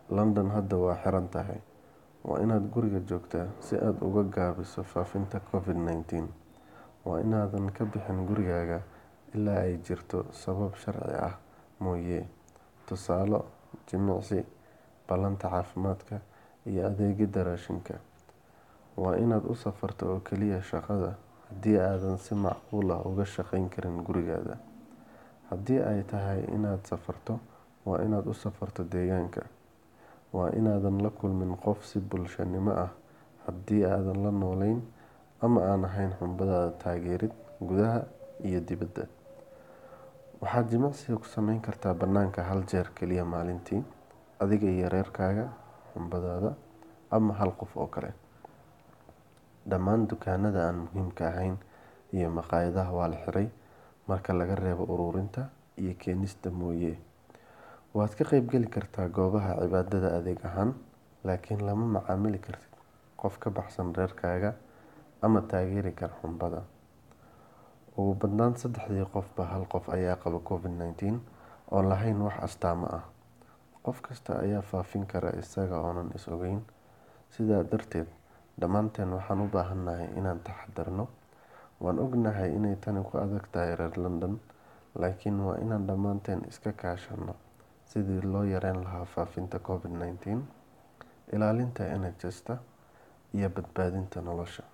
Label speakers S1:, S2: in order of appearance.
S1: London hadda waa xiran tahay, waa inaad guriga joogtaa si aad uga gaabiso faafinta Covid-19. Waa inaadan ka bixin gurigaaga ilaa ay jirto sabab sharci ah mooyee, tusaale, jimicsi, ballanta caafimaadka, iyo adeegidda raashinka. Waa inaad u safarto oo kaliya shaqada haddii aadan si macquul ah uga shaqayn karin gurigaada. Haddii ay tahay inaad safarto, waa inaad u safarto deegaanka. Waa inaadan la kulmin qof si bulshanimo ah haddii aadan la noolayn ama aan ahayn xubintaada taageerid gudaha iyo dibadda. Waxaad jimicsiga ku samayn kartaa bannaanka hal jeer kaliya maalintii, adiga iyo reerkaaga, xubintaada, ama hal qof oo kale. Dhammaan dukaamada aan muhiimka ahayn iyo maqaayadaha waa la xiray marka laga reebo ururinta iyo keenista mooyee. Waad ka qaybgali kartaa goobaha cibaadada adeeg ahaan, laakiin lama macaamili kartid qof ka baxsan reerkaaga ama taageeri kara xubintaada. Ugu badnaan saddexdii qofba hal qof ayaa qaba Covid-19 oo aan lahayn wax astaamo ah. Qof kasta ayaa faafin kara isaga oo aan is ogayn. Sidaa darteed, dhammaanteen waxaan u baahanahay inaan taxaddarno. Waan ognahay inay tani ku adag tahay reer London, laakiin waa inaan dhammaanteen iska kaashanno sidii loo yareyn lahaa faafitaanka Covid-19, ilaalinta NHS-ta, iyo badbaadinta nolosha.